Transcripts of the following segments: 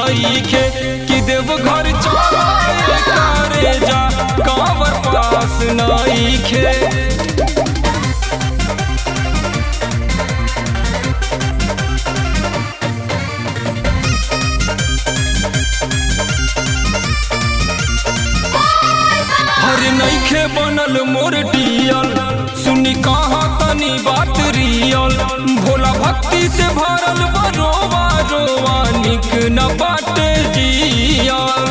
नईखे कि देव घर चलाए करे जा कांवर पास नईखे हर नईखे बनल मोर डियल सुनी कहा तनी बात रियल भोला भक्ति से भरल बरोवा रोवा निक न बाटे जियल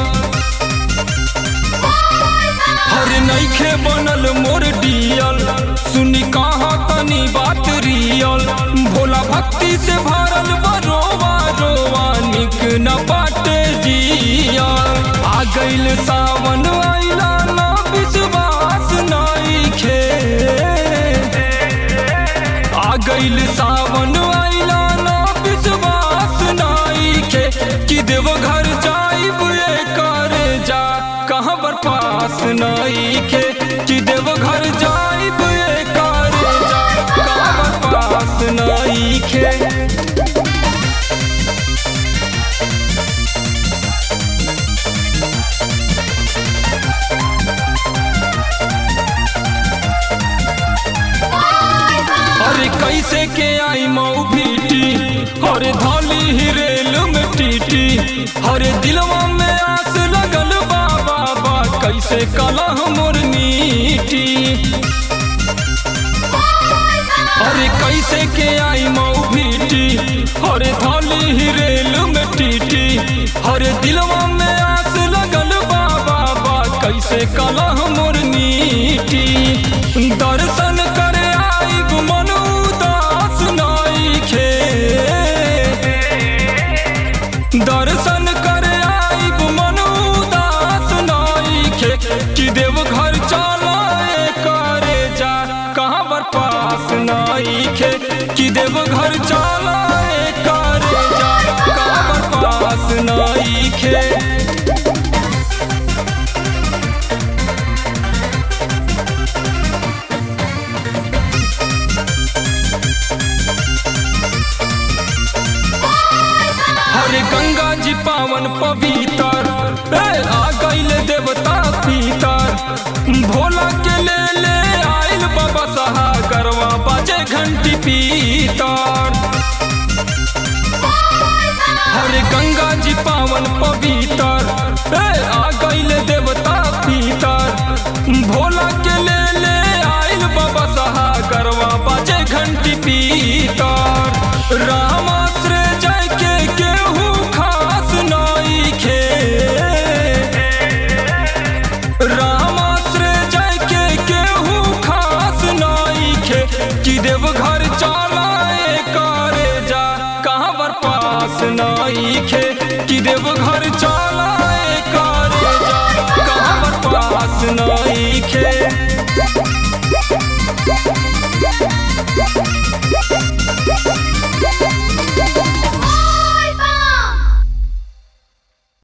हर नईखे बनल मोर डियल सुनी कहा तनी बात रियल भोला भक्ति से भरल बरोवा रोवा निक न बाटे जियल आ गइल सावन आइला ना विश्वास नईखे आ गइल सावन आइला ना विश्वास नईखे कि देव घर जाइब ये करे जा कहाँ पर पास नईखे कि देव घर जाइब ये करे जा कहाँ पर पास नईखे अरे कैसे के आई मऊ भीटी अरे धौली ही रेल में टीटी अरे दिलवा में आस लगल बाबा बा कैसे कलह मोर मीठी अरे कैसे के आई मऊ भीटी अरे धौली ही रेल में टीटी अरे दिलवा में आस लगल बाबा बा कैसे कलह मोर मीठी दर्शन करे आइब मन उदास नईखे दर्शन करे आइब मन उदास नईखे कि देव घर चलाए करे जा कहाँ पर पास नईखे कि देव घर चलाए करे जा कहाँ पर पास नईखे हरे गंगा जी पावन पवित्र ए आ गइल देवता पीतर भोला के ले ले आइल बाबा सहा करवा बाजे घंटी पीतर हरे गंगा जी पावन पवित्र ए आ गइल देवता पीतर भोला के ले ले आइल बाबा सहा करवा बाजे घंटी पीतर रामाश्रय जय के केहू खास नईखे रामाश्रय जय के केहू खास नईखे कि देव घर चलाए करे जा कहाँ पर पास नईखे कि देव घर